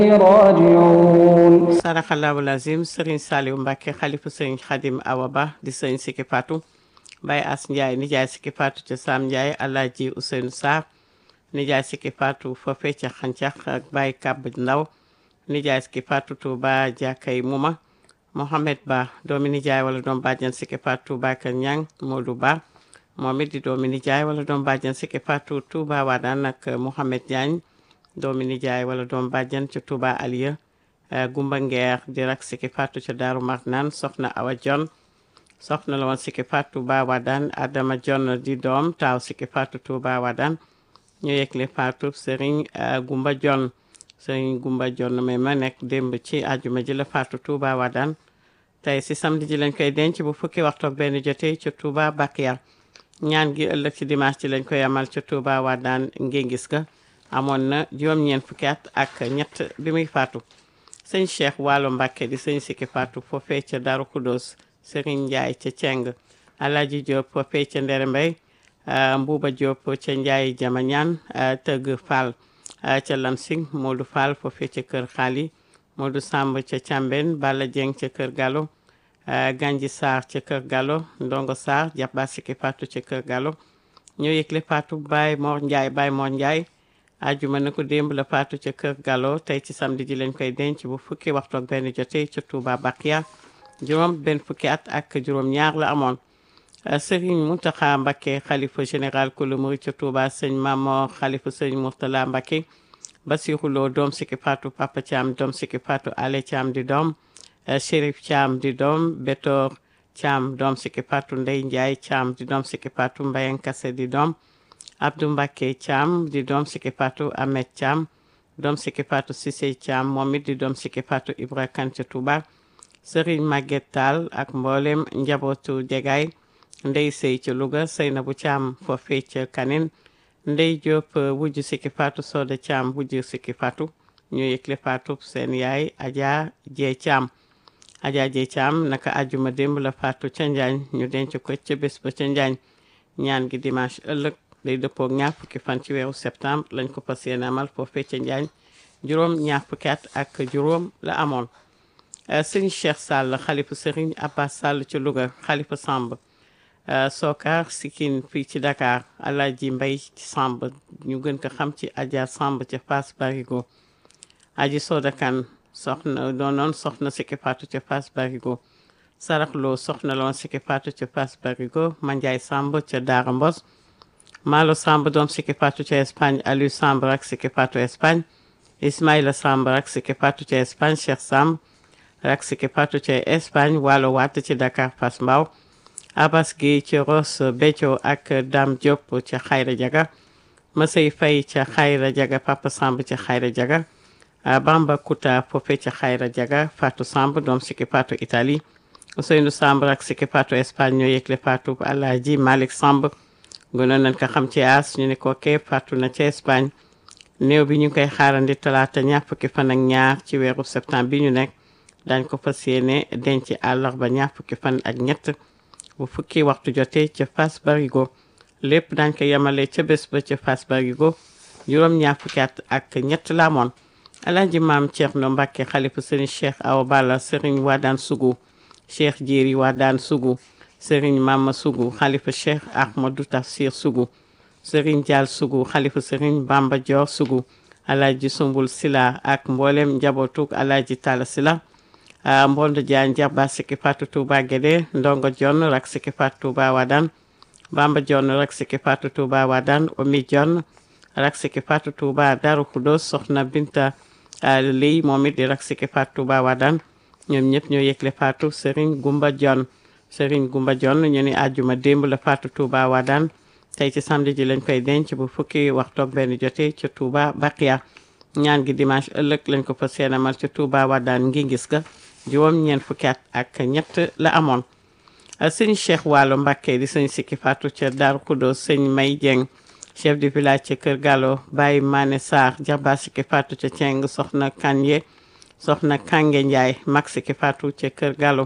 راجعون saraxallahu lazim sëriñ Saliou Mbacke xalifu sëriñ Xadim Awa Ba di sëriñ Siki Fatou Baye As Ndiaye nijaay Siki Fatou ca Sam Ndiaye Alaaji Ousseynou Sarr nijaay Siki Fatou foofee ca Xancax ak Baye Kab Ndaw nijaay Siki Fatou Touba Jakay Muma Mohamed Ba doomi nijaay wala doom bàjjan Siki Fatou Touba Kër Ñang Modou Ba moom it di doomi nijaay wala doom bàjjan Siki Fatou Touba Wadaan ak Mohamed Diagne doomi nijaay wala doom bàjjan ca Touba Aliya Gumba Ngeer di rak Siki Fatou ca Daaru Marnaan soxna Awa Jon soxna la woon Siki Fatou Touba Wadaan Adama Jon di doom taaw Siki Fatou Touba Wadaan ñu yëgle Fatou Serigne Gumba Jon Serigne Gumba Jon may ma nekk démb ci àjjuma ji la Fatou Touba Wadaan tey si samedi ji lañ koy denc bu fukki waxtu ak benn jotee ca Touba Bakiya ñaan gi ëllëg ci dimanche ji lañ koy amal ca Touba Wadaan ngéngis ga amoon na juróom-ñeent fukki at ak ñett bi muy faatu sëñ Cheikh Waalo Mbàkke di sëñ Siki Fatou foofee ca Daru Kudos Serigne Ndiaye ca Ceng Alaaji Diop foofee ca Ndere Mbay Mbuuba Diop ca Ndiaye Jamañaan Tëgg Fall ca Lansing Modou Fall foofee ca Kër Xaali Modou Samb ca Càmben Balla Dieng ca Kër Gallo Ganji Sarr ca Kër Gallo Ndongo Sarr Jabba Siki Fatou ca Kër Gallo ñoo yëgle Fatou Baye Mor Ndiaye Baye Mor Ndiaye ajuma na ko démb la faatu ca kër Gallo tey ci samedi ji lañ koy denc bu fukki waxtu ak benn jotee ca Touba Bakiya juróom benn fukki at ak juróom ñaar la amoon Serigne Mountakha Mbacké xalifa général kulu murid ca Touba sëñ Mamor xalifa sëñ Mourtala Mbacké Bassirou Lo doom Siki Fatou Papa Thiam doom Siki Fatou Ale Thiam di doom Chérif Thiam di doom Betor Thiam doom Siki Fatou Ndey Ndiaye Thiam di doom Siki Fatou Mbayang Kassé di doom Abdou Mbacké Thiam di doom Siki Fatou Ahmed Thiam doom Siki Fatou Cissé Thiam moom it di doom Siki Fatou Ibra Kane ca Touba Serigne Maguette Tall ak mboolem njabootu Jegaay Ndey Sey ca Louga Seynabou Thiam foofee ca Kanin Ndey Diop wujju Siki Fatou Soda Thiam wujju Siki Fatou ñu yëgle Fatou seen yaay Adja Jee Thiam Adja Jee Thiam naka ajuma démb la Fatou ca Njaañ ñu denc ko ca bés ba ca Njaañ ñaan gi dimanche ëllëg day dëppoo ak ñaar fukki fan ci weeru septembre lañ ko fas yéene amal foofee ca Njaañ juróom ñaar fukki at ak juróom la amoon sëñ Cheikh Sall xalifa sëriñ Abbas Sall ci Louga xalifa Samb Sokar Sikin fii ci Dakar Alaaji Mbay ci Samb ñu gën ko xam ci Adja Samb ca Fass Barigo Aji Soda Kan soxna doonoon soxna Siki Fatou ca Fass Barigo Sarax Lo soxna loon Siki Fatou ca Fass Barigo Mandiaye Samb ca Daara Mbos Malo Samb doom Siki Fatou ca Espagne Aliou Samb rak Siki Fatou Espagne Ismaïla Samb rak Siki Fatou ca Espagne Cheikh Samb rak Siki Fatou ca Espagne Waalo Watt ci Dakar Fass Mbao Abbas Guèye ci Ross Béthio ak Dame Diop ca Xayra Jaga Masey Faye ca Xayra Jaga Papa Samb ca Xayra Jaga Bamba Kouta foofe ca Xayra Jaga Fatou Samb doom Siki Fatou Italie Ousseynou Samb rak Siki Fatou Espagne ñoo yëgle Fatou Alaaji Malick Samb gënoon nañ ko xam ci as ñu ne ko kee faatu na ca Espagne néew bi ñu ngi koy xaarandi talaata ñaar fukki fan ak ñaar ci weeru septembre bi ñu nekk dañ ko fas yéene denc àllarba ñaar fukki fan ak ñett bu fukki waxtu jotee ca Fass Barigo lépp dañ ko yemale ca bés ba ca Fass Barigo juróom ñaar fukki at ak ñett la amoon alaaji maam Thierno Mbacke xalifa sëriñ Cheikh Awa Balla sëriñ Wadaan Sugu Cheikh Jéeri Wadaan Sugu sëriñ Mama Sugu xalifa Cheikh Ahmadou Tafsir Sugu sëriñ Dial Sugu xalifa sëriñ Bamba Dior Sugu alaaji Sumbul Sila ak mboolem njabootug alaaji Talla Sila Mbondo Diagne Jarba Siki Fatou Touba Guédé Ndongo Dione rak Siki Fatou Touba Wadane Bamba Dione rak Siki Fatou Touba Wadane Omi Dione rak Siki Fatou Touba Darou Khoudoss Soxna Binta Ley moom it di rak Siki Fatou Touba Wadane ñoom ñëpp ñoo yëgle Fatou Serigne Gumba Dione Serigne Gumba Dione ñu ni àjjuma démb la Fatou Touba Wadane tey ci samedi ji lañ koy denc bu fukki waxtu ak benn jotee ca Touba Baqiya ñaan gi dimanche ëllëg lañ ko fa seenamal ca Touba Wadane ngi gis ga juróom ñeent fukki at ak ñett la amoon sëñ Cheikh Waalo Mbacké di sëñ Siki Fatou ca Darou Khoudoss sëñ May Dieng chef de village ca Kër Gallo Baye Mané Sarr Jarba Siki Fatou ca Ceng soxna Kanye soxna Kange Ndiaye mag Siki Fatou ca Kër Gallo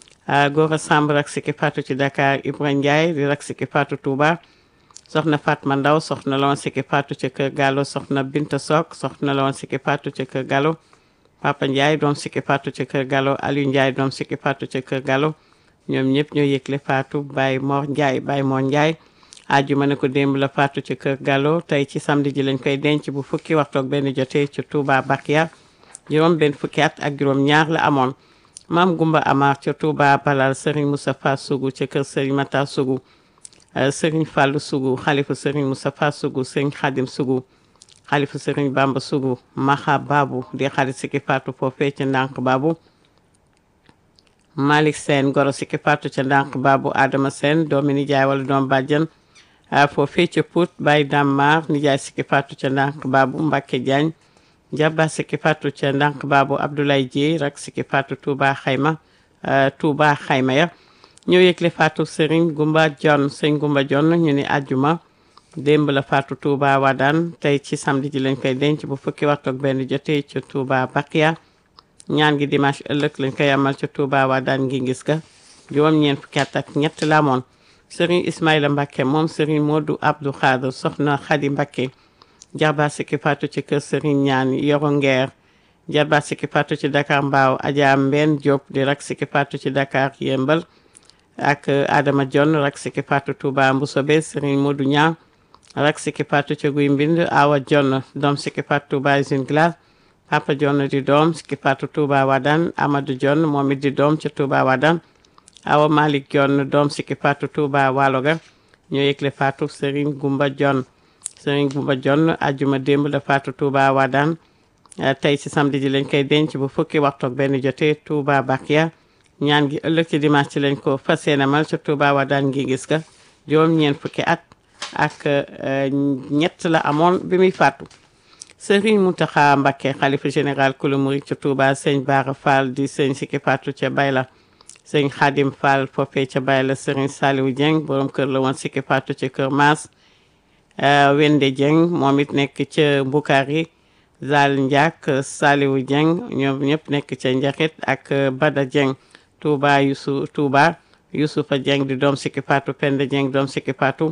Gora Samb rak Siki Fatou ci Dakar Ibra Ndiaye di rak Siki Fatou Touba soxna Fatma Ndaw soxna la woon Siki Fatou ca Kër Gallo soxna Binta Sok soxna la woon Siki Fatou ca Kër Gallo Papa Ndiaye doom sikki faatu ca kër Gallo Aliou Ndiaye doom sikki faatu ca kër Gallo ñoom ñëpp ñoo yëgle faatu Baye Mor Ndiaye Baye Mor Ndiaye ajjuma ne ko démb la faatu ci kër Gallo tey ci samedi ji lañ koy denc bu fukki waxtu ak benn jotee ci Touba Bakia juróom benn fukki at ak juróom ñaar la amoon maam Gumba Amar ca Touba Balal Serigne Moustapha Sougou ca kër Serigne Mata Sougou Serigne Fallou Sougou xalifa Serigne Moustapha Sougou Serigne Khadim Sougou xalifa Serigne Bamba Sougou Maha Babu di xarit sikki faatu foofee ca ndànk Babu Malick Sène goro sikki faatu ca ndànk Babu Adama Sène doomi nijaay wala doom bàjjan foofee ca Pout Baye Dammar nijaay sikki faatu ca ndànk Babu Mbacke Diagne Jabba sikki faatu ca ndànk Babu Abdoulaye Dieye rak sikki faatu Touba Xayma Touba Xayma ya ñoo yëgle faatu Serigne Gumba John sëñ Gumba John ñu ni àjjuma démb la faatu Touba Wadaan tey ci samedi ji lañ koy denc bu fukki waxtu ak benn jotee ca Touba Bakia ñaan gi dimanche ëllëg lañ koy amal ca Touba Wadaan ngi gis ka juróom-ñeent fukki at ak ñett la amoon Serigne Ismaïla Mbacké moom Serigne Modou Abdou Khadre soxna Khady Mbacké jarba sikki faatu ci kër Serigne ñaan yoro ngeer jarba sikki faatu ci Dakar Mbaaw Adja Mbenn Diop di rak sikki faatu ci Dakar Yembal ak Adama John rak sikki faatu Touba Mboussobé Serigne Modou Niang rak sikki faatu ca Guy Mbind Awa John doom sikki faatu Touba Usine Glace Papa John di doom sikki faatu Touba Wadane Amadou John moom it di doom ca Touba Wadane Awa Malick John doom sikki faatu Touba Waloga ñoo yëgle faatu Serigne Gumba John Serigne Gumba John ajjuma démb la faatu Touba Wadane tey ci samedi ji lañ koy denc bu fukki waxtu ak benn jotee Touba Bakia ñaan gi ëllëg ci dimanche ci lañ ko fas yéene mal ca Touba Wadane ngi gis ka juróom ñeent fukki at ak ñett la amoon bi muy faatu Serigne Mountakha Mbacké xalifa général kulu murid ca Touba sëñ Bara Fall di sëñ sikki faatu ca Bayla sëñ Khadim Fall foofee ca Bayla Serigne Saliou Dieng borom kër la woon sikki faatu ca Kër Maas Wende Dieng moom it nekk ca Mbukari Zal Ndiak Saliou Dieng ñoom ñëpp nekk ca Njaxit ak Bada Dieng Touba Youssou Touba Youssoufa Dieng di doom sikki faatu Penda Dieng doom sikki faatu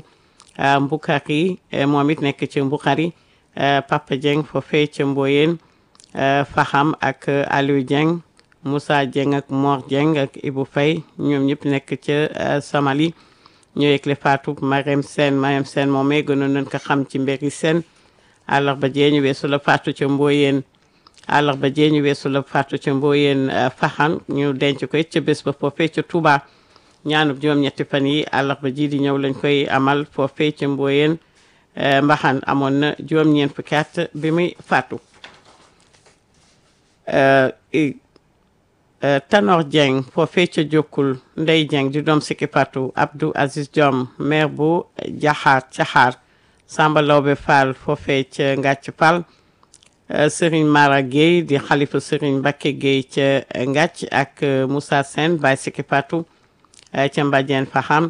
Mbukari moom it nekk ca Mbukari Papa Dieng foofee ca Mboyeen Faham ak Aliou Dieng Moussa Dieng ak Mor Dieng ak Ibou Faye ñoom ñëpp nekk ca Samali ñoo yëgle faatu Marème Sène Marème Sène moom mee gënoon nañ ko xam ci mbiri Sène àllarba jee ñu weesu la faatu ca Mboyeen àllarba jee ñu weesu la faatu ca Mboyeen Faxan ñu denc ko it ca bés ba foofee ca Touba ñaanub juróom-ñetti fan yi àllarba ji di ñëw lañ koy amal foofee ca Mboyeen Mbaxan amoon na juróom-ñeent fukki at bi muy faatu Tanor Dieng foofee ca Jokkul Ndey Dieng di doom sikki faatu Abdou Aziz Diom maire bu Jaxaar Caxaar Samba Lawbe Fall foofee ca Ngàcc Fall Serigne Mara Gueye di xalifa Serigne Mbacké Gueye ca Ngàcc ak Moussa Sène Baye sikki faatu ca Mbadiène Faham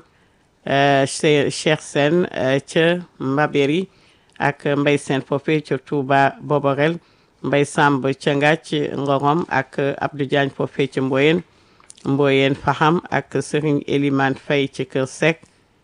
Cheikh Sène ca Mbabéry ak Mbay Sène foofee ca Touba Boborel Mbay Samb ca Ngàcc Ngorom ak Abdou Diagne foofee ca Mboyeen Mboyeen Faham ak Serigne Elimane Faye ca Kër Seck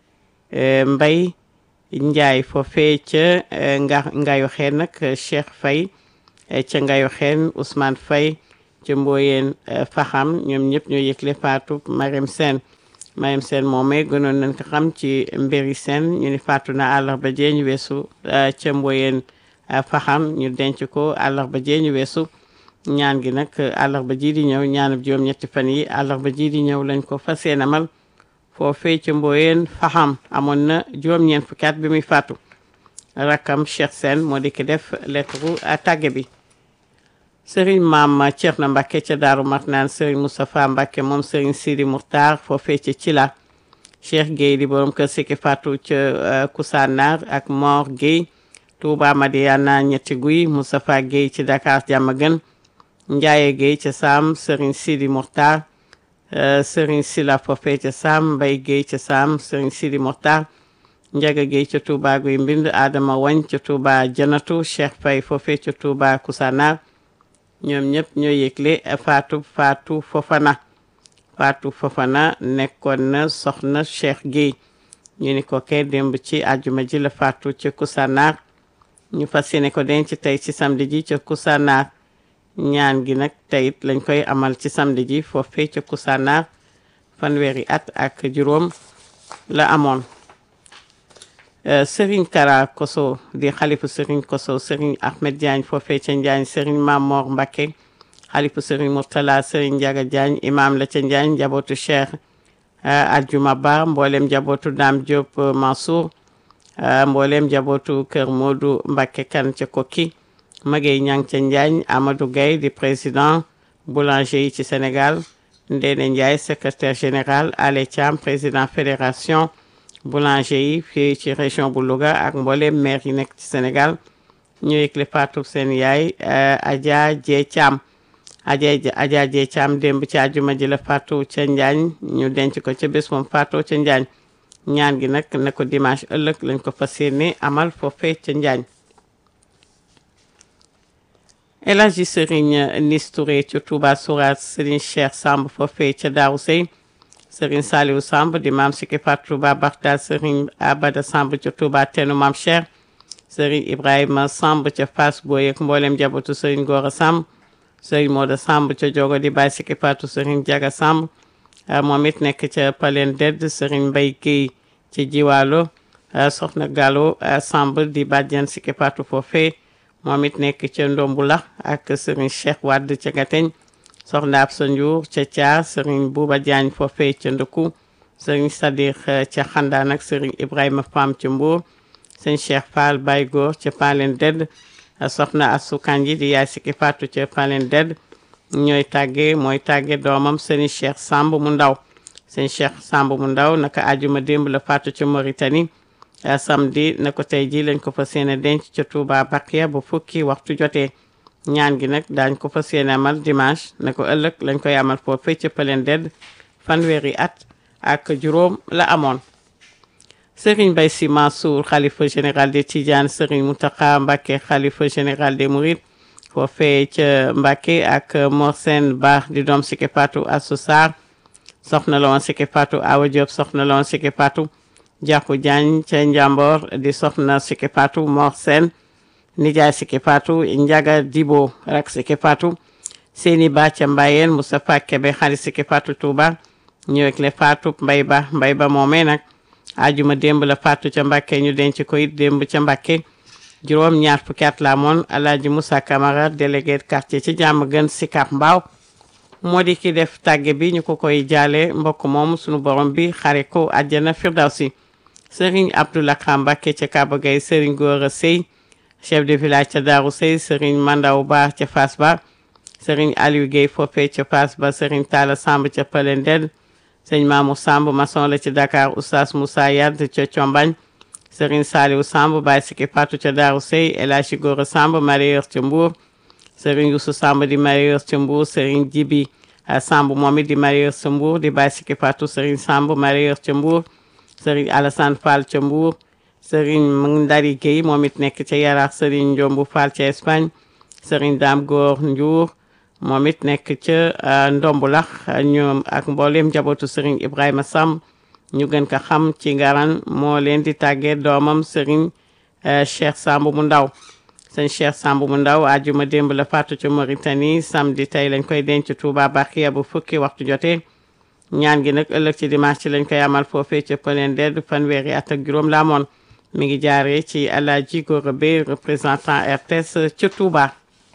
Mbay Njaay foofee ca nga Ngayo Xeen nag Cheikh Faye ca Ngayo Xeen Ousmane Faye ca Mboyeen Faham ñoom ñëpp ñoo yëgle faatu Marème Sène Marème Sène moomee gënoon nañ ko xam ci mbiri Sène ñu ni faatu na àllarba jee ñu weesu ca Mboyeen Faham ñu denc ko àllarba jee ñu weesu ñaan gi nag àllarba ji di ñëw ñaanub juróom-ñetti fan yi àllarba ji di ñëw lañ ko fas yéene amal foofee ca Mboyeen Faham amoon na juróom-ñeent fukki at bi muy faatu rakkam Cheikh Sène moo di ki def lettre tàgge bi sëriñ maam Thierno Mbacké ca Daaru Marnaan sëriñ Moustapha Mbacké moom sëriñ Sidi Moukhtar foofee ca Cila Cheikh Gueye di borom kër sikki faatu ca Koussanar ak Mor Gueye Touba Madiana ñetti guy Moustapha Gueye ci Dakar Diamaguène Ndiaye Gueye ca Sam sëriñ Sidi Moukhtar sëriñ Sila foofee ca Sam Mbay Gueye ca Sam sëriñ Sidi Moukhtar Njaga Gueye ca Touba Guy Mbind Adama Wañ ca Touba Janatu Cheikh Faye foofee ca Touba Koussanar ñoom ñëpp ñoo yëgle Fatou Fatou Fofana Fatou Fofana nekkoon na soxna Cheikh Gueye ñu ni ko kay démb ci àjjuma ji la Fatou ca Koussanar ñu fas yéene ko denc tey ci samedi ji ca Koussanar ñaan gi nag teyit lañ koy amal ci samedi ji foofee ca Koussanar fanweeri at ak juróom la amoon Serigne Kara Koso di xalifu Serigne Koso Serigne Ahmed Diagne foofee ca Njaañ Serigne Mamor Mbacké xalifu Serigne Mourtala Serigne Ndiaga Diagne imam la ca Njaañ njabootu Cheikh Aljuma Ba mboolem njabootu Dame Diop Mansour mboolem njabootu Kër Modou Mbacké kan ca Kokki Magey Ñang ca Njaañ Amadou Gaye di président boulanger yi ci Sénégal Ndéné Ndiaye secrétaire général Ale Thiam président fédération boulanger yi fii ci région bu Louga ak mboolem maire yi nekk ci Sénégal ñu yëgle faatu seen yaay Adja Jee Thiam Adja Adja Jee Thiam démb ci àjjuma ji la faatu ca Njaañ ñu denc ko ca bés moom faatoo ca Njaañ ñaan gi nag ne ko dimanche ëllëg lañ ko fas yéene amal foofee ca Njaañ El Hadji Serigne Nis Touré ca Touba Sourate Serigne Cheikh Samb foofee ca Daaru Sey Serigne Saliou Samb di maam Siki Fatou Touba Baxta Serigne Abada Samb ca Touba Tenu Maam Cheikh Serigne Ibrahima Samb ca Fass Boye ak mboolem jabatu Serigne Gora Samb Serigne Moda Samb ca Jogo di Baye Siki Fatou Serigne Jaga Samb moom it nekk ca Palen Dedd Serigne Mbaye Guèye ci Jiwaalo Soxna Gallo Samb di bàjjen Siki Fatou foofee moom it nekk ca Ndombula ak Serigne Cheikh Wade ca Gateñ soxna Absa Ndiour ca Thiar Serigne Bouba Diagne foofee ca Ndëkku Serigne Sadir ca Xandaan ak Serigne Ibrahima Fam ca Mbour Serigne Cheikh Fall Baye Góor ca Palen Dedd soxna Assou Kanji di yaay Siki Fatou ca Palen Dedd ñooy tàggee mooy tàggee doomam Serigne Cheikh Samb mu ndaw Serigne Cheikh Samb mu ndaw naka àjjuma démb la faatu ca Mauritanie samedi na ko tey ji lañ ko fas yéene denc ca Touba Bakiya bu fukki waxtu jotee ñaan gi nag daañ ko fas yéene amal dimanche na ko ëllëg lañ koy amal foofee ca Palen Dedd fanweeri at ak juróom la amoon Serigne Baye Sy Mansour xalifa général des Tidianes Serigne Mountakha Mbacké xalifa général des Mourides foofee ca Mbacké ak Mor Sène Ba di doom Siki Fatou Assou Sarr soxna la woon Siki Fatou Awa Diop soxna la woon Siki Fatou Jàkku Jaañ ca Njambor di soxna Siki Fatou Mor Sène nijaay Siki Fatou Njaga Dibo rak Siki Fatou seeni ba ca Mbayeen Moustapha Kebe xarit Siki Fatou Touba ñëwek le Fatou Mbay Ba Mbay Ba moomee nag ajuma démb la Fatou ca Mbàkke ñu denc ko it démb ca Mbàkke juróom ñaar fukki at la moon Alaaji Moussa Camara délégué quartier ci jàmm gën Sicap Mbao moo di ki def tàgge bi ñu ko koy jaale mbokk moom sunu borom bi xare ko àjjana firdawsi Serigne Abdoulaye Mbacké ca Kaba Gueye Serigne Gora Sey chef de village ca Darou Sey Serigne Mandaw Ba ca Fass Ba Serigne Aliou Gueye foofee ca Fass Ba Serigne Talla Samb ca Palen Dedd Serigne Mamou Samb maçon la ci Dakar Oustaz Moussa Yad ca Combagne Serigne Saliou Samb Baye Siki Fatou ca Darou Sey El Hadji Gora Samb mareyeur ca Mbour Serigne Youssou Samb di mareyeur ca Mbour Serigne Djibi Samb moom it di mareyeur ca Mbour di Baye Siki Fatou Serigne Samb mareyeur ca Mbour Serigne Alassane Fall ca Mbour Serigne Ndari Gueye moom it nekk ca Yaraax Serigne Ndiombu Fall ca Espagne Serigne Dame Góor Ndiour moom it nekk ca Ndombulax ñoom ak mboolem njabootu Serigne Ibrahima Samb ñu gën ko xam ci ngaran moo leen di tàggee doomam Serigne Cheikh Samb mu ndaw sëñ Cheikh Samb mu ndaw àjjuma démb la faatu ca Mauritanie samedi tey lañ koy denc Touba Bakiya bu fukki waxtu jotee ñaan gi nag ëllëg ci dimanche ci lañ koy amal foofee ca Palen Dedd fanweeri at ak juróom la amoon mi ngi jaaree ci Alaaji Gora Bey représentant RTS ca Touba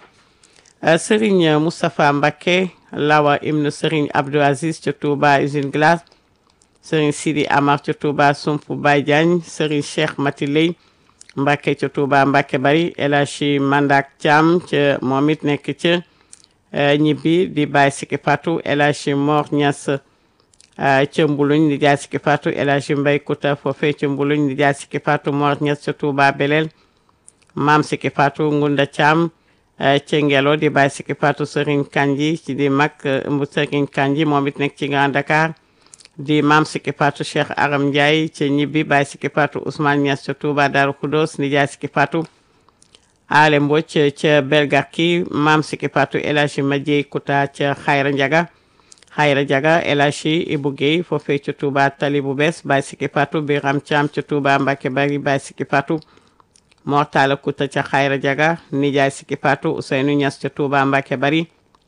Serigne Moustapha Mbacké Lawa ibnu Serigne Abdou Aziz ca Touba usine glace Serigne Sidi Amar ca Touba Sumpu Baye Diagne Serigne Cheikh Mati Lay Mbacké ca Touba Mbacké bari El Hadji Mandak Thiam ca moom it nekk ca ñibbi di Baye Siki Fatou El Hadji Mor Niass ca Mbuluñ di jaay Siki Fatou El Hadji Mbay Kuta foofee ca Mbuluñ di jaay Siki Fatou Mor Niass ca Touba Belel Maam Siki Fatou Ngunda Thiam ca Ngelo di Baye Siki Fatou Serigne Kanji ci di mag mbu Serigne Kanji moom it nekk ci Grand Dakar di Maam Siki Fatou Cheikh Aram Ndiaye ca ñibbi Baye Siki Fatou Ousmane Niass ca Touba Darou Khoudoss di jaay Siki Fatou Ale Mbodj ca Belgarki Maam Siki Fatou El Hadji Madieye Kuta ca Xayra Njaga Xayra Jaga El Hadji Ibou Guèye foofee ca Touba Tali bu bees Baye Siki Fatou Biram Thiam ca Touba Mbacké Bari Baye Siki Fatou Mortala Kuta ca Xayra Jaga nijaay Sikki Fatou Ousseynou Niass ca Touba Mbacke bari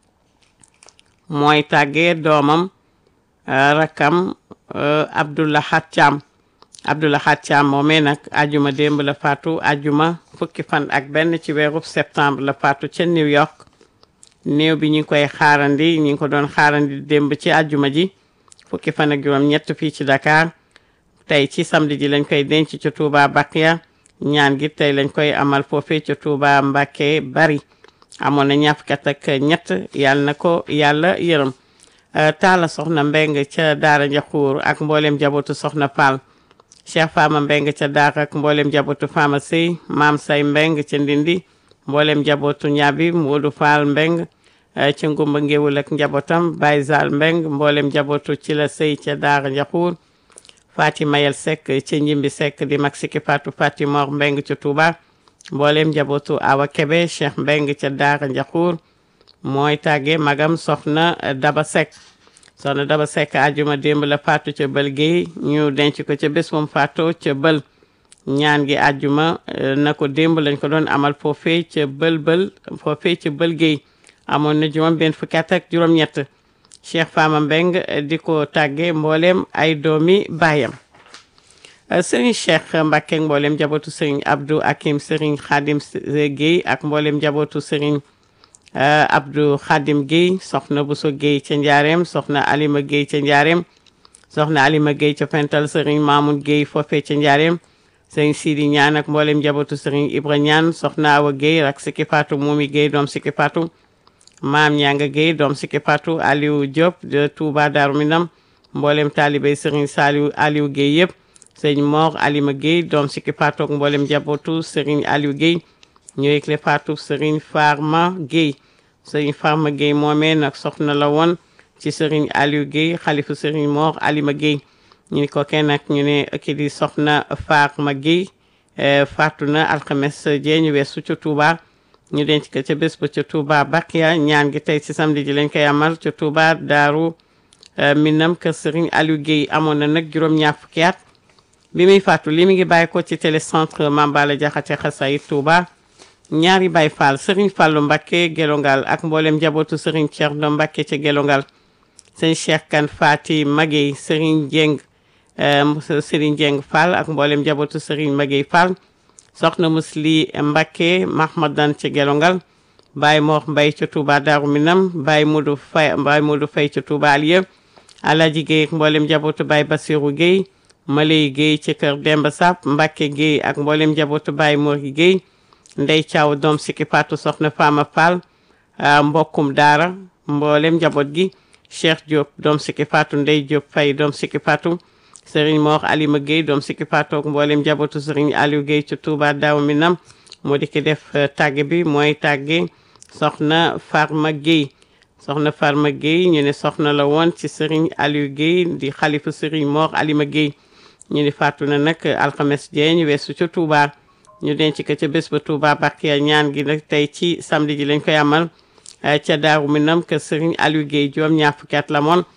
mooy tàggee doomam rakam Abdoulahat Thiam Abdoulahat Thiam moomee nag ajuma démb la faatu ajuma fukki fan ak benn ci weerub septembre la faatu ca New York néew bi ñu ngi koy xaarandi ñu ngi ko doon xaarandi démb ci ajuma ji fukki fan ak juróom ñett fii ci Dakar tey ci samedi ji lañ koy denc ca Touba Bakia ñaan gi tey lañ koy amal foofee ca Touba Mbacke bari amoon na ñaar fukki at ak ñett yàlla na ko yàlla yërëm taala soxna mbeng ca daara njaxuur ak mboolem jabootu soxna Fall Cheikh Fama mbeng ca daara ak mboolem jabootu Fama Sey maam say mbeng ca ndindi mboolem jabootu ñaabi Moodu Fall mbeng ca ngumba ngéwul ak njabootam Baye Zal mbeng mboolem jabootu ci la sëy ca daara njaxuur Fatima Yel Seck ca njimbi Seck di mag Sikki Fatou Fatimor mbeng ca Touba mboolem jabootu Awa Kebe Cheikh mbeng ca daara njaxuur mooy tàgge magam soxna Daba Seck soxna Daba Seck ajuma démb la faatu ca bël géey ñu denc ko ca bés moom faatoo ca bël ñaan gi ajuma na ko démb lañ ko doon amal foofee ca bël bël foofee ca bël géey amoon na juróom benn fukki at ak juróom-ñett Cheikh Fama Mbeng di ko tàgge mboolem ay doomi baayam sëriñ Cheikh Mbacke mboolem jabootu sëriñ Abdou Akim sëriñ Khadim Guèye ak mboolem jabootu sëriñ Abdou Khadim Guèye soxna Bousso Guèye ca Njaareem soxna Alima Guèye ca Njaareem soxna Alima Guèye ca Pental sëriñ Mamoun Guèye foofee ca Njaareem sëriñ Sidi Ñaan ak mboolem jabootu sëriñ Ibra Ñaan soxna Awa Guèye rak Sikki Fatou Moumi Guèye doom Sikki Fatou maam Ñanga Guèye doom Sikki Fatou Aliou Diop de Touba Darou Minam mboolem taalibey sëriñ Saliou Aliou Guèye yëpp sëriñ Mor Alima Guèye doom Sikki Fatou ak mboolem jabootu sëriñ Aliou Guèye ñu yëgle faatu sëriñ Farma Guèye sëriñ Farma Guèye moomee nag soxna la woon ci sëriñ Aliou Guèye xalifu sëriñ Mor Alima Guèye ñu ni ko kenn nag ñu ne ki di soxna Farma Guèye faatu na alxames jee ñu weesu ca Touba ñu denc ko ca bés ba ca Touba Bakia ñaan gi tey ci samedi ji lañ koy amal ca Touba Daaru Minam kër sëriñ Aliou Guèye amoon na nag juróom-ñaar fukki at bi muy faatu li mi ngi bàyyi ko ci télécentre Mambala Jaxate Xasayid Touba ñaari Baay Faal Serigne Fallou Mbacké Gelongal ak mboolem njabootu Serigne Thierno Mbacké ca Gelongal sëñ Cheikh Kan Fati Maguey Serigne Dieng Serigne Dieng Fall ak mboolem njabootu Serigne Maguey Fall soxna Musli Mbacké Mahmadan ca Gelongal Baye Mor Mbay ca Touba Darou Minam Baye Modou Fay Baye Modou Fay ca Touba Alieu Alaji Guèye ak mboolem njabootu Baye Bassirou Guèye Maley Guèye ca kër Demba Sap Mbacké Guèye ak mboolem njabootu Baye Mor Guèye ndey caaw doom Sikki Fatou soxna Fama Fall mbokkum daara mboolem njaboot gi Cheikh Diop doom Sikki Fatou ndey Diop Faye doom Sikki Fatou Serigne Mor Alima Guèye doom Sikki Fatou ak mboolem njabootu Serigne Aliou Guèye ci Touba Daaru Minam moo di ki def tàgge bi mooy tàgge soxna Farma Guèye soxna Farma Guèye ñu ne soxna la woon ci Serigne Aliou Guèye di xalifu Serigne Mor Alima Guèye ñu ni faatu na nag alxames jee ñu weesu ca Touba ñu denc ko ca bés ba Touba Bakia ñaan gi nag tey ci samedi ji lañ koy amal ca Daaru Minam kër Serigne Aliou Guèye juróom ñaar fukki at la moon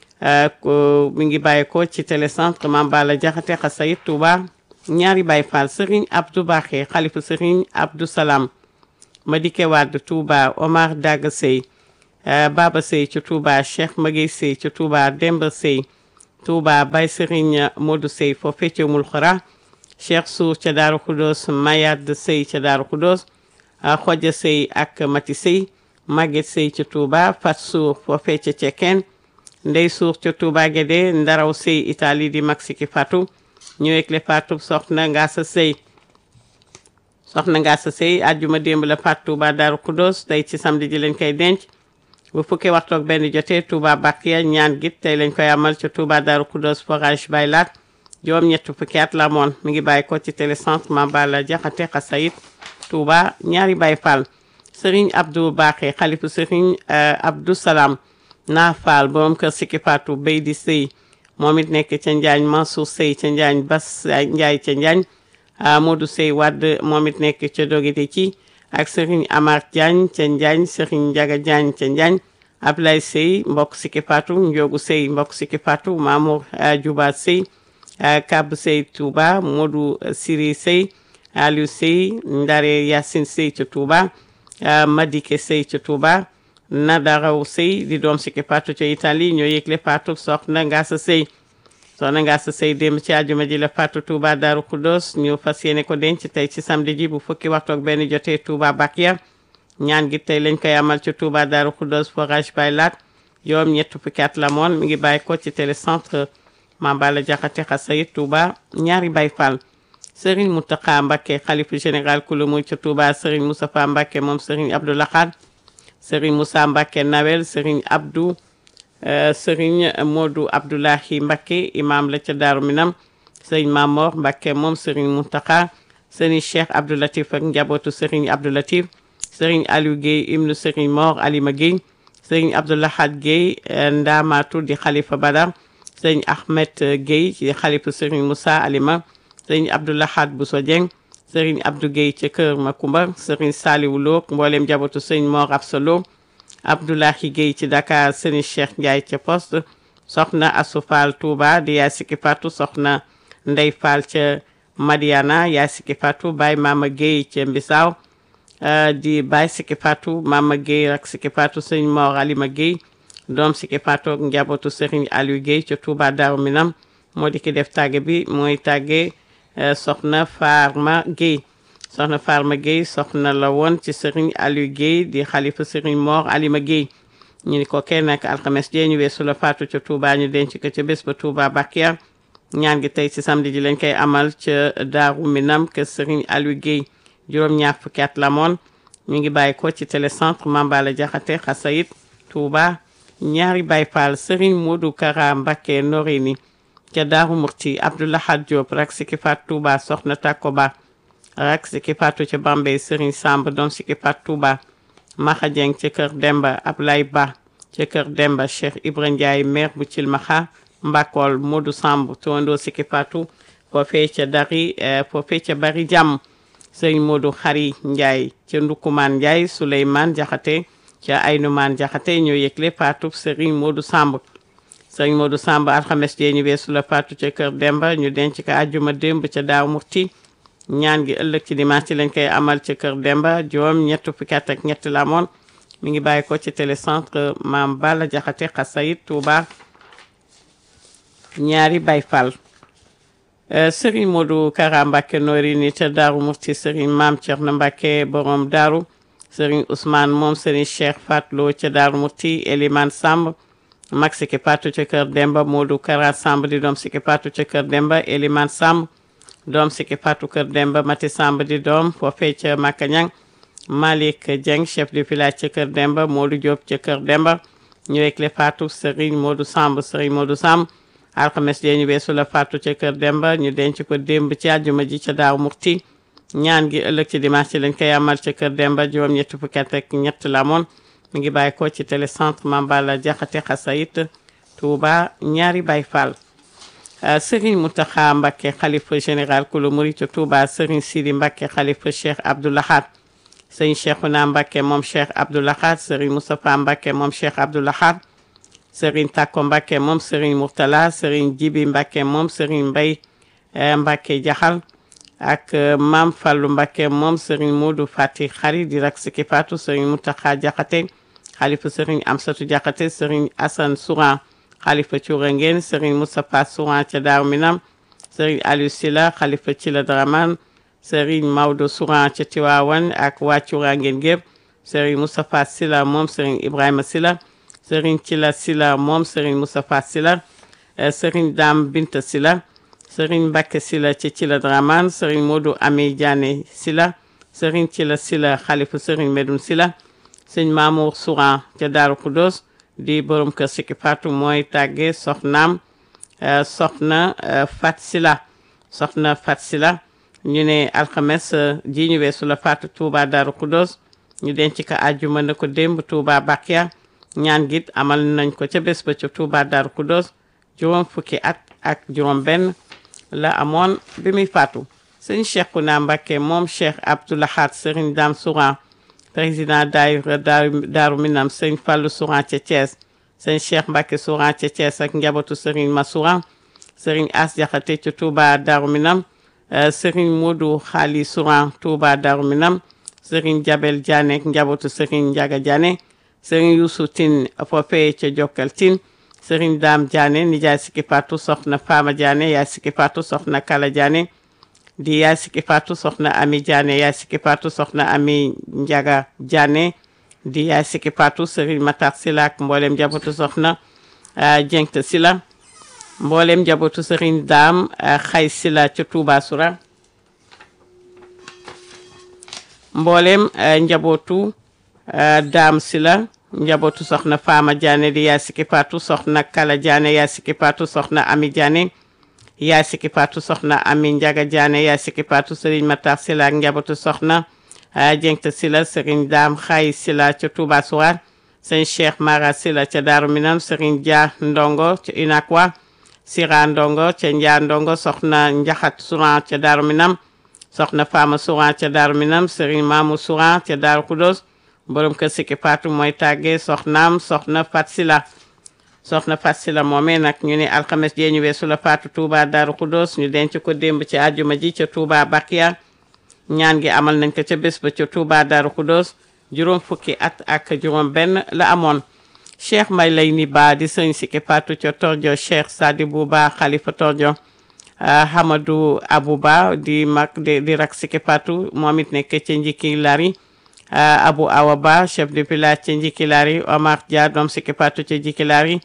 mi ngi bàyyi ko ci télécentre Mame Balla Diakhaté Xasayid Touba ñaari Baye Fall Serigne Abdou Baxé xalifu Serigne Abdou Salam Madike Wade Touba Omar Daga Sey Baba Sey ci Touba Cheikh Maguey Sey ci Touba Demba Sey Touba Baye Serigne Modou Sey foofee ca Mul Xura Cheikh Sour ca Daaru Khoudoss Mayad Sey ca Daaru Khoudoss Xoja Sey ak Mati Sey Maguette Sey ca Touba Fat Sour foofee ca Cekkeen Ndey Sour ca Touba Guédé Ndaraw Sey Italie di mag Sikki Fatou ñëwek le Fatou soxna Ngasa Sey soxna Ngasa Sey àjjuma démb la Fatou Touba Daaru Khoudoss tey ci samedi ji lañ koy denc bu fukki waxtu ak benn jotee Touba Bakia ñaan git tey lañ koy amal ca Touba Daaru Khoudoss forage Baylat juróom ñett fukki at la moon mi ngi bàyyi ko ci télécentre Mame Balla Diakhaté Xasayid Touba ñaari Baye Fall Serigne Abdou Baxé xalifu Serigne Abdou Salam naa Fall borom kër Sikki Fatou bay di sëy moom it nekk ca Njaañ Mansour Sey ca Njaañ Bas Njaay ca Njaañ Modou Sey Wadd moom it nekk ca Dogite ci ak Serigne Amar Diagne ca Njaañ Serigne Njaga Diagne ca Njaañ Ablaye Sey mbokk Sikki Fatou Njoogu Sey mbokk Sikki Fatou Mamour Juba Sey Kab Sey Touba Modou Siri Sey Aliou Sey Ndare Yacine Sey ca Touba Madike Sey ca Touba Nadaraw Sey di doom Siki Fatou ca Italie ñoo yëgle Fatou soxna Ngasa Sey soxna Ngasa Sey démb ci àjjuma ji la Fatou Touba Darou Khoudoss ñu fas yéene ko denc tey ci samedi ji bu fukki waxtu ak benn jotee Touba Bakia ñaan gi tey lañ koy amal ci Touba Darou Khoudoss forage bay laat yoom ñett fukki at la moon mi ngi bàyyi ko ci télécentre Mambala Jaxate Xasayit Touba ñaari Baay Fall Serigne Mountakha Mbacké xalifa général kulu muy ca Touba Serigne Moustapha Mbacké moom Serigne Abdou Lahad Serigne Moussa Mbacké Nawel Serigne Abdou Serigne Modou Abdoulahi Mbacké imam la ca Daaru Minam Serigne Mamor Mbacké moom Serigne Mountakha Serigne Cheikh Abdou Latif ak njabootu Serigne Abdou Latif Serigne Aliou Guèye ibnu Serigne Mor Alima Guèye Serigne Abdou Lahad Guèye Ndamatu di xalifa Badar Serigne Ahmed Guèye di xalifa Serigne Moussa Alima Serigne Abdou Lahad Bousso Dieng Serigne Abdou Guèye ca Kër Makumba Serigne Saliou Lo mboolem njabootu Serigne Mor Absalo Abdoulahi Guèye ci Dakar Serigne Cheikh Ndiaye ca Poste soxna Assou Fall Touba di yaay Siki Fatou soxna Ndey Fall ca Madiana yaay Siki Fatou Baye Mama Guèye ca Mbisaaw di Baye Siki Fatou Mama Guèye rak Siki Fatou Serigne Mor Alima Guèye doom Siki Fatou ak njabootu Serigne Aliou Guèye ca Touba Darou Minam moo di ki def tàgge bi mooy tàgge soxna Farma Guèye soxna Farma Guèye soxna la woon ci Serigne Aliou Guèye di xalifa Serigne Mor Alima Guèye ñu ni ko kenn ak alxames jee ñu weesu la faatu ca Touba ñu denc ko ca bés ba Touba Bakia ñaan gi tey ci samedi ji lañ koy amal ca Daaru Minam ke Serigne Aliou Guèye juróom-ñaar fukki at la moon ñu ngi bàyyi ko ci télécentre Mambala Jaxate Xasayit Touba ñaari Baay Faal Serigne Modou Kara Mbacké Noreyni ca Daaru Murti Abdoulahad Diop rak Siki Fatou Touba soxna Tako Ba rak Siki Fatou ca Bambey Serigne Samb doom Siki Fatou Touba Maxa Dieng ca kër Demba Ablaye Ba ca kër Demba Cheikh Ibra Ndiaye maire bu Cilmaxa Mbakol Modou Samb towandoo Siki Fatou foofee ca dari foofee ca bari jàmm Serigne Modou Xari Ndiaye ca Ndukumaan Ndiaye Souleymane Jaxate ca Aynumaan Jaxate ñoo yëgle Fatou Serigne Modou Samb Serigne Modou Samb alxames jee ñu weesu la Fatou ca kër Demba ñu denc ko àjjuma démb ca Daaw Murti ñaan gi ëllëg ci dimanche lañ koy amal ci kër Demba juróom ñett fukki at ak ñett la amoon mi ngi bàyyi ko ci télécentre Maam Balla Jaxate Xasayit Touba ñaari Baay Fall Serigne Modou Kara Mbacké Noreyni ca Daaru Murti Serigne Maam Cerno Mbacké borom Daaru Serigne Ousmane moom Serigne Cheikh Fatlo ca Daaru Murti Elimane Samb mag Siki Fatou ca kër Demba Modou Kara Samb di doom Siki Fatou ca kër Demba Elimane Samb doom Siki Fatou kër Demba Mati Samb di doom foofee ca Makañang Malick Dieng chef de village ca kër Demba Modou Diop ca kër Demba ñu wekle Fatou Serigne Modou Samb Serigne Modou Samb alxames jee ñu weesu la Fatou ca kër Demba ñu denc ko démb ci àjjuma ji ca Daaw Murti ñaan gi ëllëg ci dimanche ci lañ koy amal ca kër Demba juróom ñetti fukki at ak ñett la moon mi ngi bàyyi ko ci télécentre Mambala Jaxate Xasayit Touba ñaari Baay Fall Serigne Mountakha Mbacké xalifa général kulu murit Touba Serigne Sidi Mbacké xalifa Cheikh Abdou Lahad Serigne Cheikhouna Mbacké moom Cheikh Abdou Lahad Serigne Moustapha Mbacké moom Cheikh Abdou Lahad Serigne Takko Mbacké moom Serigne Mourtala Serigne Jibi Mbacké moom Serigne Mbay Mbacké Jaxal ak Mam Fallou Mbacké moom Serigne Modou Fati Xari di rak Siki Fatou Serigne Mountakha Jaxate xalifa Serigne Amsatou Jaxate Serigne Assane Souran xalifa Cuura Ngeen Serigne Moustapha Souran ca Daaru Minam Serigne Aliou Sila xalifa ci la Draman Serigne Maodo Souran ca Tiwaawan ak waa Cuura Ngeen gépp Serigne Moustapha Sila moom Serigne Ibrahima Sila Serigne Cila Sila moom Serigne Moustapha Sila Serigne Dame Binta Sila Serigne Mbacké Sila ci Cila Draman Serigne Modou Ami Diané Sila Serigne Cila Sila xalifa Serigne Medoun Sila Serigne Mamour Souran ca Daaru Khoudoss di borom kër Siki Fatou mooy tàgge soxnaam soxna Fat Sila soxna Fat Sila ñu ne alxames ji ñu weesu la Fatou Touba Daaru Khoudoss ñu denc ko àjjuma na ko démb Touba Bakia ñaan git amal nañ ko ca bés ba ca Touba Daaru Khoudoss juróom fukki at ak juróom benn la amoon bi muy faatu sëñ Cheikhouna Mbacké moom Cheikh Abdou Lahad Serigne Dame Souran président daayira Daaru Minam sëñ Fallou Souran ca Thiès sëñ Cheikh Mbacké Souran ca Thiès ak njabootu Serigne Ma Souran Serigne As Jaxate ca Touba Daaru Minam sëriñ Modou Xaali Souran Touba Darou Minam sëriñ Jabel Diané ak njabootu sëriñ Njaga Diané sëriñ Youssou Tine foofee ca Jokkal Tine sëriñ Daam Diané nijaay Sikki Fatou soxna Fama Diané yaay Sikki Fatou soxna Kala Diané di yaay Sikki Fatou soxna Ami Diané yaay Sikki Fatou soxna Ami Njaga Diané di yaay Sikki Fatou sëriñ Matar Sila ak mboolem njabootu soxna Jengte Sila mboolem njabootu sëriñ Daam Xay Sila ca Touba Soura mboolem njabootu Daam Sila njabootu soxna Fama Diané di yaay Sikki Fatou soxna Kala Diané yaay Sikki Fatou soxna Ami Diané yaay Sikki Fatou soxna Ami Njaga Diané yaay Sikki Fatou sëriñ Matar Sila ak njabootu soxna Jengte Sila sëriñ Daam Xay Sila ca Touba Soura sëriñ Cheikh Mara Sila ca Daaru Minam sëriñ Dia Ndongo ca Inakwa Sira Ndongo ca Njaa Ndongo soxna Njaxat Souran ca Daaru Minam soxna Fama Souran ca Daaru Minam sëriñ Mamou Souran ca Daaru Kudos borom kër Sikki Fatou mooy tàggee soxnaam soxna Fat Sila soxna Fat Sila moomee nag ñu ne alxames jee ñu weesu la Fatou Touba Daaru Kudos ñu denc ko démb ci àjjuma ji ca Touba Bakia ñaan gi amal nañ ko ca bés ba ca Touba Daaru Kudos juróom fukki at ak juróom benn la amoon cheikh may lay ni ba di sëñ Sikki Fatou ca Tordio cheikh Sadibou Ba xalifa Tordio Hamadou Abou Ba di mag di di rak Sikki Fatou moom it nekk ca njikki lari Abou Awa Ba chef de village ca njikki lari Omar Dia doom Sikki Fatou ca njikki lari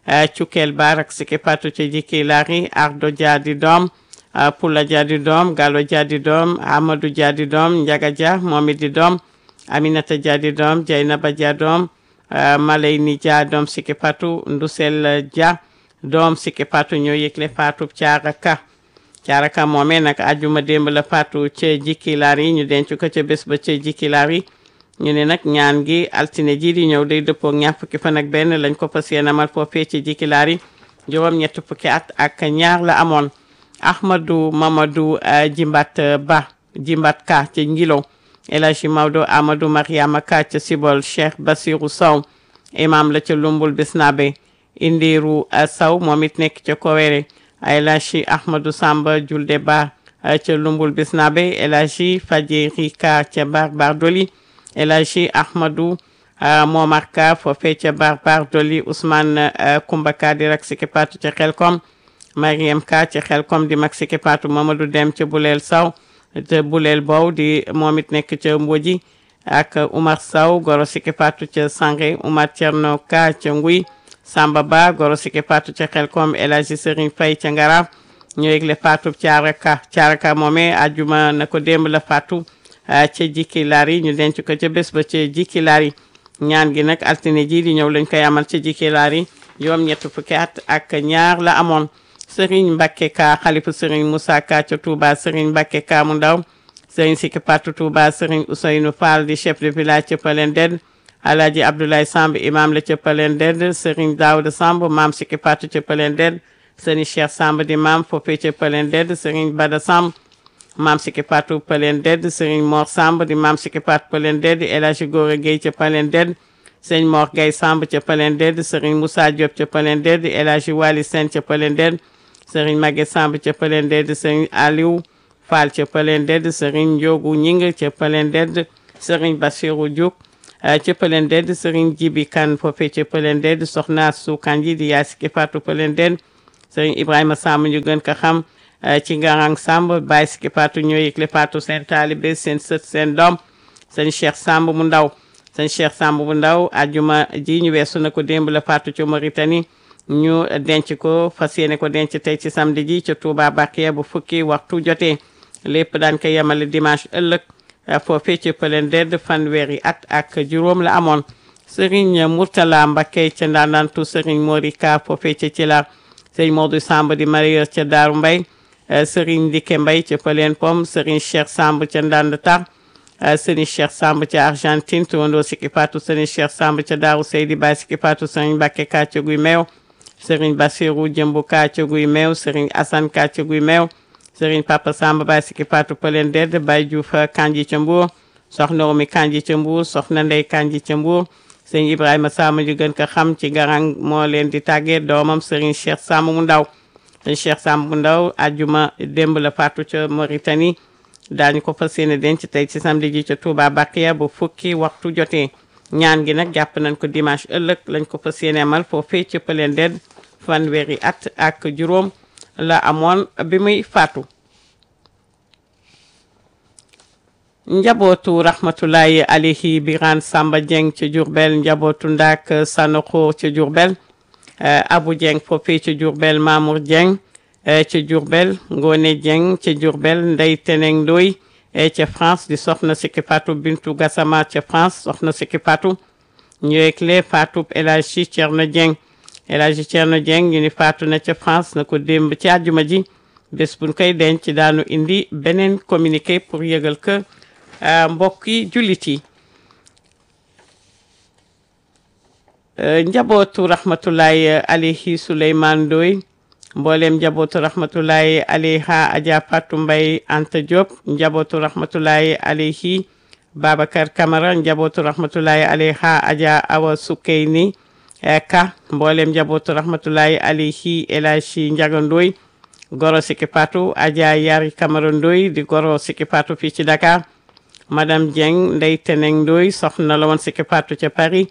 Cukel Ba rak Sikki Fatou ca njikki lari Ardo Dia di doom Pula Dia di doom Gallo Dia di doom Amadou Dia di doom Njaga Dia moom it di doom Aminata Dia di doom Jaynaba Dia doom Malayni Dia doom Sikki Fatou Ndusel Dia doom Sikki Fatou ñoo yëgle Fatou Caara Ka Caara Ka moomee nag ajuma démb la Fatou ca jikkilaar yi ñu denc ko ca bés ba ca jikkilaar yi ñu ne nag ñaan gi altine ji di ñëw day dëppoo ñaar fukki fan ak benn lañ ko fas yéene amal foofee ci jikkilaar yi juróom ñett fukki at ak ñaar la amoon Ahmadou Mamadou Jimbat Ba Jimbat Ka ca Ngilo El Hadji Maodo Amadou Mariama Ka ca Sibol Cheikh Basirou Sow imam la ca Lumbul Bisnabe Indiru Sow moom it nekk ca Kowere El Hadji Ahmadou Samba Julde Ba ca Lumbul Bisnabe El Hadji Fajeri Ka ca Barbar Doli El Hadji Ahmadou Momar Ka foofee ca Barbar Doli Ousmane Koumba Ka di rak Sikki Fatou ca Xelkom Mariam Ka ca Xelkom di mag Sikki Fatou Mamadou Dem ca Buleel Sow te Buleel Bow di moom it nekk ca Mboji ak Oumar Sow goro Sikki Fatou ca Sange Oumar Thierno Ka ca Nguy Samba Ba goro Sikki Fatou ca Xelkom El Hadji Serigne Faye ca Ngaraaf ñoo yëgle Fatou Thiara Ka Thiara Ka moomee ajuma na ko démb la Fatou ca jikki laar yi ñu denc ko ca bés ba ca jikki laar yi ñaan gi nag altine ji di ñëw lañ koy amal ca jikki laar yi yoom ñett fukki at ak ñaar la amoon Serigne Mbacke Ka xalifu Serigne Moussa Ka ca Touba Serigne Mbacke Ka mu ndaw Serigne Sikki Fatou Touba Serigne Ousseynou Fall di chef de village ca Palen Ded Alhaji Abdoulaye Samb imam la ca Palen Ded Serigne Daouda Samb maam Sikki Fatou ca Palen Ded Serigne Cheikh Samb di maam foofee ca Palen Ded Serigne Bada Samb maam Sikki Fatou Palen Ded Serigne Mor Samb di maam Sikki Fatou Palen Ded El Hadji Gora Gueye ca Palen Ded Serigne Mor Gueye Samb ca Palen Ded Serigne Moussa Diop ca Palen Ded El Hadji Wali Sène ca Palen Ded sëriñ Maguette Samb ca Palen Ded sëriñ Aliou Fall ca Palen Ded sëriñ Ndiogu Ñing ca Palen Ded sëriñ Bassirou Diouk ca Palen Ded sëriñ Jibi Kan foofee ca Palen Ded soxna Su Kanji di yaay Sikki Fatou Palen Ded sëriñ Ibrahima Samb ñu gën ko xam ci Ngarang Samb Baye Sikki Fatou ñoo yëgle Fatou seen taalibe seen sët seen doom sëñ Cheikh Samb mu ndaw sëñ Cheikh Samb mu ndaw ajuma ji ñu weesu na ko démb la Fatou ca Mauritanie ñu denc ko fas yéene ko denc tey ci samedi ji ca Touba Bakiya bu fukki waxtu jotee lépp daan ko yemale dimanche ëllëg foofee ci Palen Ded fanweeri at ak juróom la amoon Serigne Mourtala Mbakke ca Ndandantu Serigne Morika foofee ca ci la Serigne Modou Samb di marieur ca Daaru Mbay Serigne Dike Mbay ca Palen Pom Serigne Cheikh Samb ca Ndand Tar Serigne Cheikh Samb ca Argentine tuwandoo Sikki Fatou Serigne Cheikh Samb ca Daaru Seydi Baye Sikki Fatou Serigne Mbakke ka ca Guy Meew sëriñ Bassirou Jëmbu Ka ca Guy Meew sëriñ Assane Ka ca Guy Meew sëriñ Papa Samba Baye Sikki Fatou Palen Ded Baye Diouf Kanji ca Mbour soxna Omi Kanji ca Mbour soxna Ndey Kanji ca Mbour sëriñ Ibrahima Samb ñu gën ko xam ci garang moo leen di tàggee doomam sëriñ Cheikh Samb mu ndaw sëñ Cheikh Samb bu ndaw ajuma démb la faatu ca Mauritanie daañu ko fas yéene denc tey ci samedi ji ca Touba Bakiya bu fukki waxtu jotee ñaan gi nag jàpp nañ ko dimanche ëllëg lañ ko fas yéene amal foofee ca Pëleen Ded fanweeri at ak juróom la amoon bi muy faatu njabootu rahmatulahi alayhi biran samba dieng ca jurbel njabootu ndaak sanoxo ca jurbel abu dieng foofee ca jurbel mamour dieng ca jurbel ngone dieng ca jurbel ndey teneng ndoy ca france di soxna sikki fatou bintu gassama ca france soxna sikki fatou ñëwekle fatou El Hadji Cerno dieng El Hadji Cerno dieng ñu ni faatu na ca france na ko démb ci àjjuma ji bés buñ koy denc daanu indi beneen communiqué pour yëgal que mbokki jullit yi njabootu rahmatulahi alayhi Souleymane Ndoy mboolem njabootu rahmatulahi alayha Adja Fatou Mbay Anta Diop njabootu rahmatulahi alayhi Babacar Camara njabootu rahmatulahi alayha Adja Awa Sukeyni Ka mboolem njabootu rahmatulahi alayhi El Hadji Njaga Ndoy goro Siki Fatou Adja Yari Camara Ndoy di goro Siki Fatou fii ci Dakar madame Dieng Ndey Teneng Ndoy soxna la woon Siki Fatou ca Paris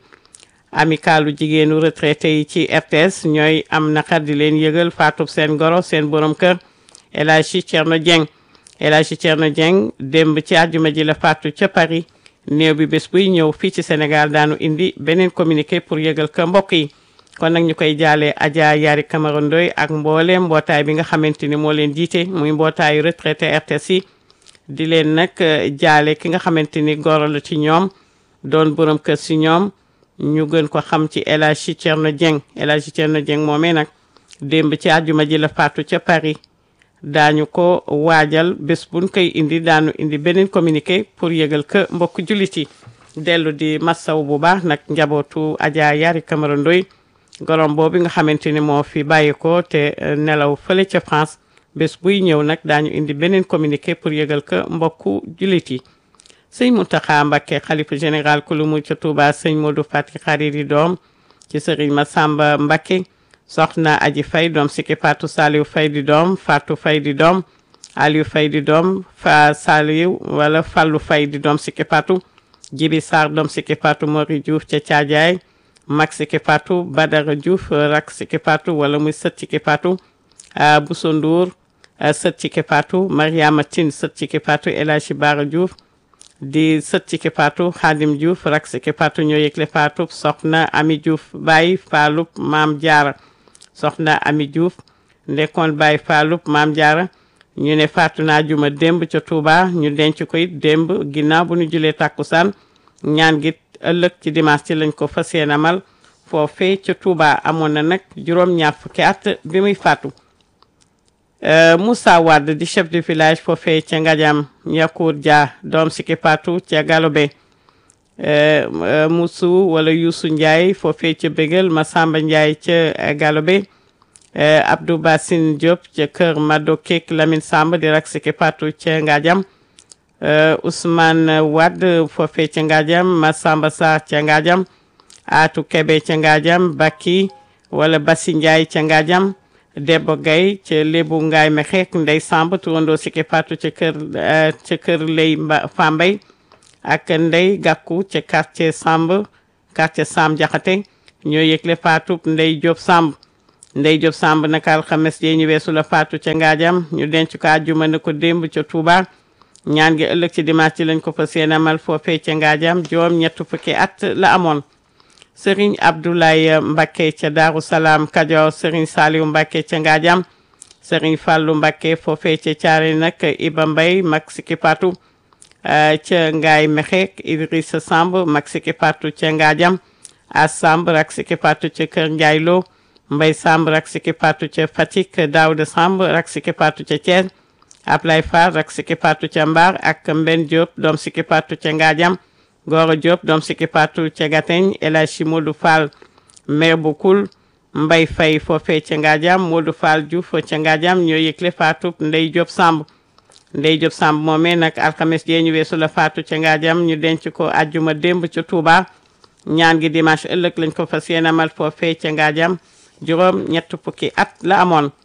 amicalu jigéenu retraité yi ci RTS ñooy am naqar di leen yëgal faatu seen goro seen borom kër El Hadji Thierno Dieng El Hadji Thierno Dieng démb ci àjjuma ji la faatu ca Paris néew bi bés buy ñëw fii ci Sénégal daanu indi beneen communiqué pour yëgal ko mbokk yi kon nag ñu koy jaalee Adja Yari Camara Ndoy ak mbooleem mbootaay bi nga xamante ni moo leen jiite muy mbootaayu retraité RTS yi di leen nag jaale ki nga xamante ni goro la ci ñoom doon borom kër si ñoom ñu gën ko xam ci El Hadji Thierno Dieng El Hadji Thierno Dieng moomee nag démb ci àjjuma ji la faatu ca Paris daañu ko waajal bés buñ koy indi daanu indi beneen communiqué pour yëgal que mbokk jullit yi dellu di massaw bu baax nag njabootu Adja Yari Camara Ndoy gorom boobu nga xamante ni moo fi bàyyi ko te nelaw fële ca France bés buy ñëw nag daañu indi beneen communiqué pour yëgal que mbokku jullit yi sëñ Mountakha Mbacké xalifa général ku lu mu ca Touba sëñ Modou Fati Xariri doom ci sëriñ Massamba Mbacké soxna Aji Fay doom Siki Fatou Saliou Fay di doom Fatou Fay di doom Aliou Fay di doom fa Saliou wala Fallou Fay di doom Siki Fatou Jibi Sarr doom Siki Fatou Mori Diouf ca Caajaay mag Siki Fatou Badara Diouf rak Siki Fatou wala muy sët Siki Fatou Bousso Ndour sët Siki Fatou Mariama Tine sët Siki Fatou El Hadji Bara Diouf di sët ci ki faatu xaadim diouf rak si ki faatu ñoo yëgle faatu soxna ami diouf baay faalub maam jaara soxna ami diouf ndekkoon baay faalub maam jaara ñu ne faatu naa juma démb ca Touba ñu denc ko it démb ginnaaw bu ñu julee tàkkusaan ñaan gi ëllëg ci dimanche ci lañ ko fas yéene amal foofee ca Touba amoon na nag juróom-ñaar fukki at bi muy faatu Moussa Wade di chef de village foofee ca Ngadiam Yakour Dia doom Siki Fatou ca Galobe Moussou wala Youssou Ndiaye foofee ca Bégal Massamba Ndiaye ca Galobe Abdou Bassine Diop ca kër Mado Kek Lamine Samb di rak Siki Fatou ca Ngadiam Ousmane Wade foofee ca Ngadiam Massamba Sarr ca Ngadiam Atou Kebe ca Ngadiam Baki wala Bassi Ndiaye ca Ngadiam Debbo Gaye ca Lébu Ngaay me xeek Ndey Samb turandoo Siki Fatou ca kër ca kër Lay Fambay ak Ndey Gàkku ca quartier Samb quartier Samb Jaxate ñoo yëgle Fatou Ndey Diop Samb Ndey Diop Samb naka alxames jee ñu weesu la Fatou ca Ngaajam ñu denc ko àjjuma ne ko démb ca Touba ñaan gi ëllëg ci dimanche ci lañ ko fa seen amal foofee ca Ngaajam juróom ñett fukki at la amoon Sëriñ Abdoulaye Mbacké ca Daaru Salaam Kajoor Sëriñ Saliou Mbacké ca Ngaajam Sëriñ Fàllu Mbacké foofee ca Caare nag Iba Mbay mag Siki Fatou ca Ngaay Mexeek Idrissa Samb mag Siki Fatou ca Ngaajam As Samb rak Siki Fatou ca Kër Njaay Lo Mbay Samb rak Siki Fatou ca Fatick Daouda Samb rak Siki Fatou ca Thiès Ablay Fall rak Siki Fatou ca Mbar ak Mben Diop doom Siki Fatou ca Ngaajam Goro Diop doom Siki Fatou ca Gateñ El Hadji Modou Fall maire bu Kul Mbay Fay foofee ca Ngaajam Modou Fall Diouf ca Ngaajam ñoo yëgle Fatou Ndey Diop Samb Ndey Diop Samb moomee nag alxames jee ñu weesu la Fatou ca Ngaajam ñu denc ko ajjuma démb ca Touba ñaan gi dimanche ëllëg lañ ko fas yéene amal foofee ca Ngaajam juróom ñett fukki at la amoon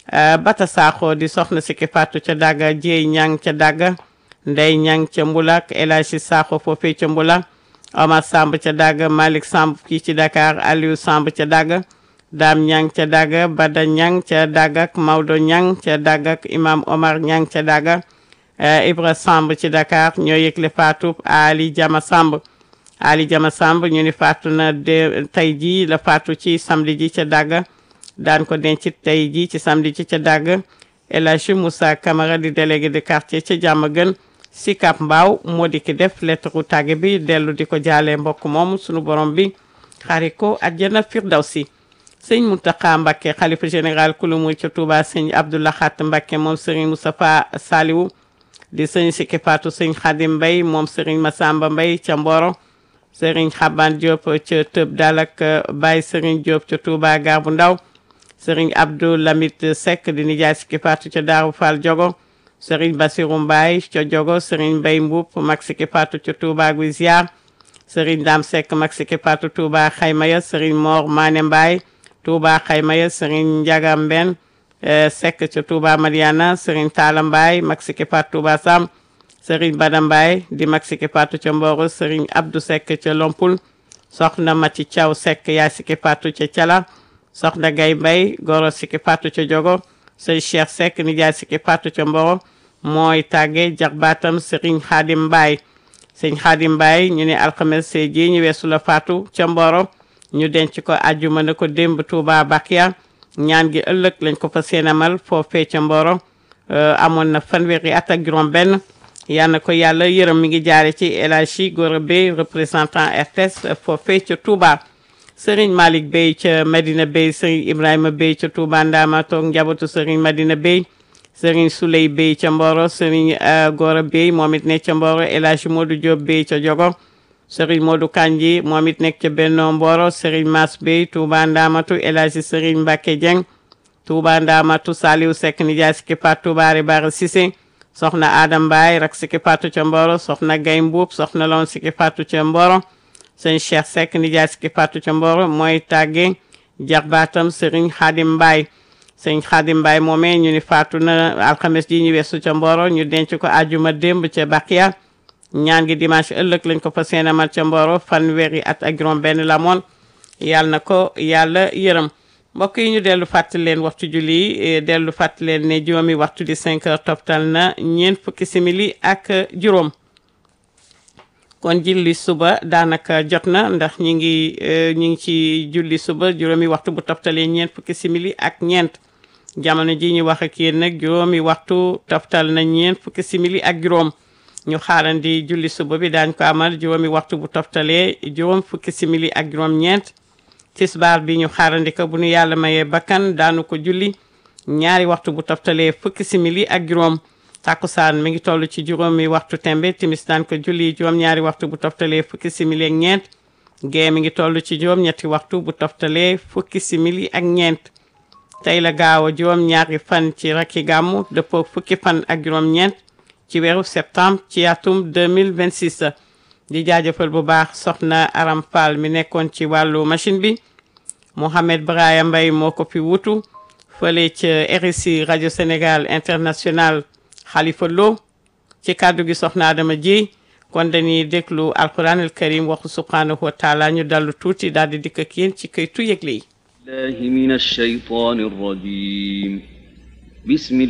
Bata Sakho di soxna Siki Fatou ca Daga Jéey Ñang ca Daga Ndey Ñang ca Mbulak El Hadji Sakho foofee ca Mbulak Omar Samb ca Daga Malick Samb fii ci Dakar Aliou Samb ca Daga Dame Ñang ca Daga Bada Ñang ca Daga ak Maodo Ñang ca Daga ak Imam Omar Ñang ca Daga Ibra Samb ci Dakar ñoo yëgle Fatou Ali Jama Samb Ali Jama Samb ñu ni faatu na de tey jii la faatu ci samedi ji ca Daga daan ko denc tey jii ci samedi ji ca Daga El Hadji Moussa Camara di délégué de quartier ca Diamaguène Sicap Mbao moo di ki def lettre tàgge bi dellu di ko jaalee mbokk moom sunu borom bi xari ko àjjana firdawsi sëñ Mountakha Mbacké xalifa général kulumu ca Touba sëñ Abdou Lahat Mbacké moom sëriñ Moustapha Saliwu di sëñ Siki Fatou sëñ Khadim Mbay moom sëriñ Massamba Mbay ca Mboro sëriñ Xaban Diop ca Tëb Dal ak Baye sëriñ Diop ca Touba Gar bu Ndaw sëriñ Abdou Lamit Seck di nijaay Siki Fatou ca Daaru Fall Jogo sëriñ Bassirou Mbaye ca Jogo sëriñ Mbay Mbuup mag Siki Fatou ca Touba Guy Ziar sëriñ Dam Seck mag Siki Fatou Touba Xaymaya sëriñ Mor Mané Mbaye Touba Xaymaya sëriñ Njaga Mben Seck ca Touba Mariana sëriñ Talla Mbaye mag Siki Fatou Touba Sam sëriñ Bada Mbaye di mag Siki Fatou ca Mboro sëriñ Abdou Seck ca Lompul soxna Mati Thiaw Seck yaay Siki Fatou ca Cala soxna Gay Mbay goro Siki Fatou ca Jogo sëriñ Cheikh Seck nijaay Siki Fatou ca Mboro mooy tàgge jaxbaatam sëriñ Xaadim Mbaye sëriñ Xaadim Mbaye ñu ne alxames ji ñu weesu la Fatou ca Mboro ñu denc ko àjjuma na ko démb Touba Bakia ñaan gi ëllëg lañ ko fa seenamal foofee ca Mboro amoon na fanweeri at ak juróom benn yal na ko yàlla yërëm mi ngi jaare ci El Hadji Gora Bey représentant RTS foofee ca Touba Serigne Malick Bey ca Medina Bey Serigne Ibrahima Bey ca Touba Ndama toog njabootu Serigne Medina Bey Serigne Souley Bey ca Mboro Serigne Gora Bey moom it nekk ca Mboro El Hadji Modou Diop Bey ca Jogo Serigne Modou Kanji moom it nekk ca Benno Mboro Serigne Mass Bey Touba Ndamatu El Hadji Serigne Mbacke Dieng Touba Ndamatu Saliou Seck nijaay Siki Fatou Touba Bara Cissé soxna Adam Mbaye rak Siki Fatou ca Mboro soxna Gay Mbuub soxna loon Siki Fatou ca Mboro sëñ Cheikh Seck nijaay Siki Fatou ca Mboro mooy tàgge jaxbaatam Serigne Khadim Mbaye sëñ Khadim Mbaye moomee ñu ni faatu na alxames ji ñu weesu ca Mboro ñu denc ko àjjuma démb ca Bakia ñaan gi dimanche ëllëg lañ ko fa seenamal ca Mboro fanweeri at ak juróom benn la moon yàlla na ko yàlla yërëm mbokk yi ñu dellu fàttali leen waxtu julli dellu fàttali leen ne juróomi waxtu di 5 heures toftal na ñeent fukki simili ak juróom kon julli suba daanaka jot na ndax ñi ngi ñi ngi ci julli suba juróomi waxtu bu toftalee ñeent fukki simili ak ñeent jamono ji ñu wax ak yéen nag juróomi waxtu toftal na ñeent fukki simili ak juróom ñu xaarandi julli suba bi daañ ko amal juróomi waxtu bu toftalee juróom fukki simili ak juróom ñeent tisbaar bi ñu xaarandi ko bu ñu yàlla mayee bakkan daanu ko julli ñaari waxtu bu toftalee fukki simili ak juróom takkusaan mi ngi toll ci juróomi waxtu tembe timis daan ko julli juróom ñaari waxtu bu toftalee fukki simili ak ñeent gee mi ngi toll ci juróom ñetti waxtu bu toftalee fukki simili ak ñeent tey la gaaw a juróom ñaari fan ci rakki gàmmu dëppoo fukki fan ak juróom ñeent ci weeru septembre ci atum 2026 di jaajëfal bu baax soxna Aram Fall mi nekkoon ci wàllu machine bi Mohamed Braya Mbaye moo ko fi wutu fële ca RSI rajo Sénégal international Khalifa Lo ci kàddu gi soxna Adama ji kon dañuy déglu alquran al karim waxu subhanahu wa taala ñu dallu tuuti daal di dikk ak yéen ci këytu yëgle yi الله من الشيطان الرجيم بسم